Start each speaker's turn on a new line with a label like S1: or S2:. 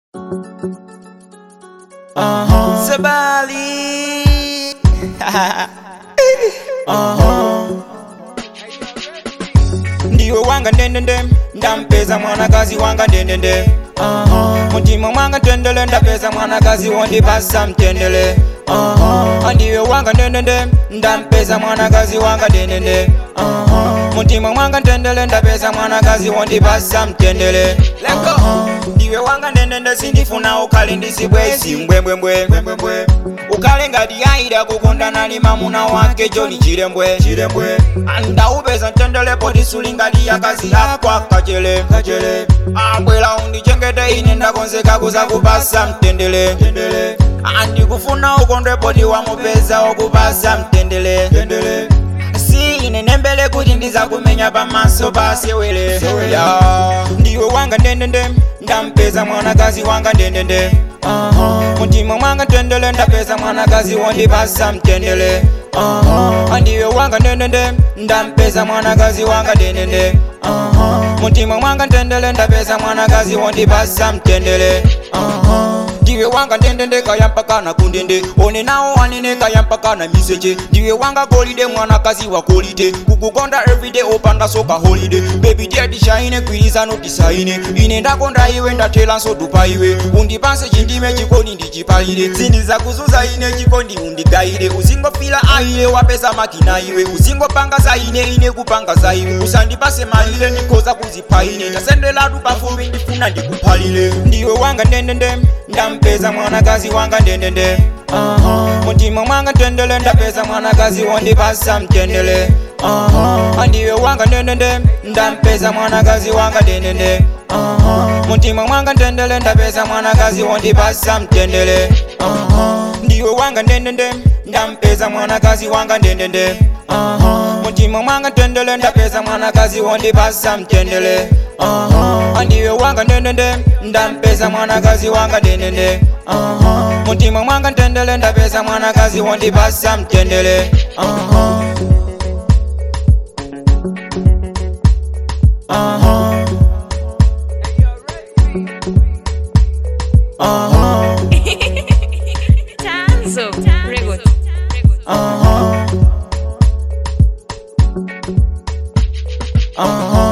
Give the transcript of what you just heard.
S1: Uh-huh. Sabali. uh-huh. ndiwe wanga ndendende ndampeza mwanakazi wanga ndendende uh-huh. mutima mwanga tendele ndapeza mwanakazi wondipasa mtendele uh-huh. ndiwe wanga ndendende ndampeza mwanakazi wanga ndendende uh-huh. mutima mwanga tendele ndapeza mwanakazi wondipasa mtendele leko ndiwe wanga ndendende sindifuna ukali ndisibwesi mbwembwembwe ukale ngati yaida kukondana ni mamuna wake joni chilembwe chilembwe andaupeza ntendelepo tisuli ngati yakazi yakwa kachele kachele abwera undichengete ine ndakonzeka kuza kupasa mtendele mtendele andikufuna ukondwepo tiwamupeza okupasa mtendele mtendele si ine nembele kuti ndizakumenya pamaso pasewele ya ndiwe wanga ndendende ndampeza mwanakazi wanga ndendende uh-huh. mutima mwanga tendele ndapeza mwanakazi wondipasa mtendele uh-huh. ndiwe wanga ndendende ndampeza mwanakazi wanga ndendende uh-huh. mutima mwanga tendele ndapeza mwanakazi wondipasa mtendele uh-huh. ndiwe wanga ndendende kayampakana kundende one nawo wanene kayampakana miseche ndiwe wanga golide mwanakazi wa golide kukukonda everyday opanda soka holiday baby daddy shine kwirizano tisaine ine ndakonda iwe ndathelanso dupa iwe undipanse chindime chikondi ndichipalire sindiza kuzuza ine chikondi undigayire uzingofila aile wapeza makina iwe uzingopanga za ine ine kupanga za iwe usandipase malile ndikhoza kuzipha ine ndasendelatu pafupi ndifuna ndikuphalile ndiwe wanga ndendende ndampeza mwanakazi wanga ndendende uh-huh. mutima mwanga tendele ndapeza mwanakazi wondipasa mtendele uh-huh. ndiwe wanga ndendende ndampeza mwanakazi wanga ndendende uh-huh. mutima mwanga tendele ndapeza mwanakazi wondipasa mtendele uh-huh. ndiwe wanga ndendende ndampeza mwanakazi wanga ndendende uh-huh. mutima mwanga tendele ndapeza mwanakazi wondipasa mtendele uh-huh. ndiwe wanga ndendende ndampeza mwanakazi wanga ndendende uh-huh. mutima mwanga tendele ndapeza mwanakazi wondipasa mtendele uh-huh. Uh-huh. Uh-huh.
S2: Tanzo Regot.
S1: Uh-huh. Uh-huh.